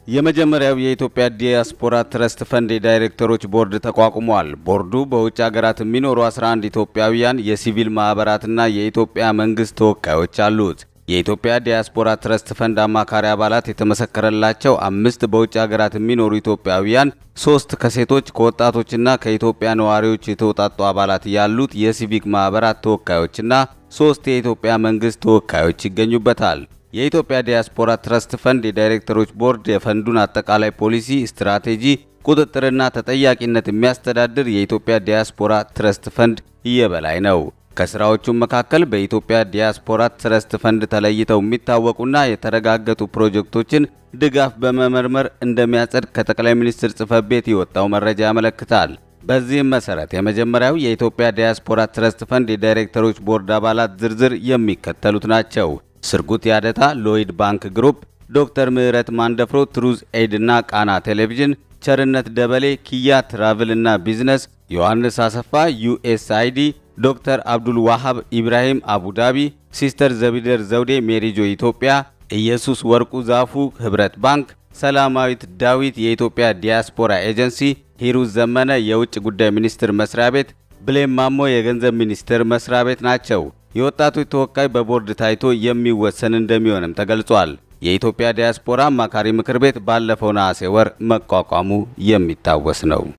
የመጀመሪያው የኢትዮጵያ ዲያስፖራ ትረስት ፈንድ የዳይሬክተሮች ቦርድ ተቋቁሟል። ቦርዱ በውጭ ሀገራት የሚኖሩ 11 ኢትዮጵያውያን የሲቪል ማህበራትና የኢትዮጵያ መንግስት ተወካዮች አሉት። የኢትዮጵያ ዲያስፖራ ትረስት ፈንድ አማካሪ አባላት የተመሰከረላቸው አምስት በውጭ ሀገራት የሚኖሩ ኢትዮጵያውያን፣ ሶስት ከሴቶች ከወጣቶችና ከኢትዮጵያ ነዋሪዎች የተውጣጡ አባላት ያሉት የሲቪክ ማህበራት ተወካዮችና ሶስት የኢትዮጵያ መንግስት ተወካዮች ይገኙበታል። የኢትዮጵያ ዲያስፖራ ትረስት ፈንድ የዳይሬክተሮች ቦርድ የፈንዱን አጠቃላይ ፖሊሲ፣ ስትራቴጂ፣ ቁጥጥርና ተጠያቂነት የሚያስተዳድር የኢትዮጵያ ዲያስፖራ ትረስት ፈንድ የበላይ ነው። ከስራዎቹም መካከል በኢትዮጵያ ዲያስፖራ ትረስት ፈንድ ተለይተው የሚታወቁና የተረጋገጡ ፕሮጀክቶችን ድጋፍ በመመርመር እንደሚያጸድቅ ከጠቅላይ ሚኒስትር ጽህፈት ቤት የወጣው መረጃ ያመለክታል። በዚህም መሰረት የመጀመሪያው የኢትዮጵያ ዲያስፖራ ትረስት ፈንድ የዳይሬክተሮች ቦርድ አባላት ዝርዝር የሚከተሉት ናቸው። ስርጉት ያደታ፣ ሎይድ ባንክ ግሩፕ፣ ዶክተር ምህረት ማንደፍሮ፣ ትሩዝ ኤድ እና ቃና ቴሌቪዥን፣ ቸርነት ደበሌ፣ ኪያ ትራቭል እና ቢዝነስ፣ ዮሐንስ አሰፋ ዩኤስአይዲ፣ ዶክተር አብዱል ዋሃብ ኢብራሂም አቡዳቢ፣ ሲስተር ዘቢደር ዘውዴ ሜሪጆ ኢትዮጵያ፣ ኢየሱስ ወርቁ ዛፉ ህብረት ባንክ፣ ሰላማዊት ዳዊት የኢትዮጵያ ዲያስፖራ ኤጀንሲ፣ ሂሩት ዘመነ የውጭ ጉዳይ ሚኒስቴር መስሪያ ቤት፣ ብሌም ማሞ የገንዘብ ሚኒስቴር መስሪያ ቤት ናቸው። የወጣቶች ተወካይ በቦርድ ታይቶ የሚወሰን እንደሚሆንም ተገልጿል። የኢትዮጵያ ዲያስፖራ አማካሪ ምክር ቤት ባለፈው ነሐሴ ወር መቋቋሙ የሚታወስ ነው።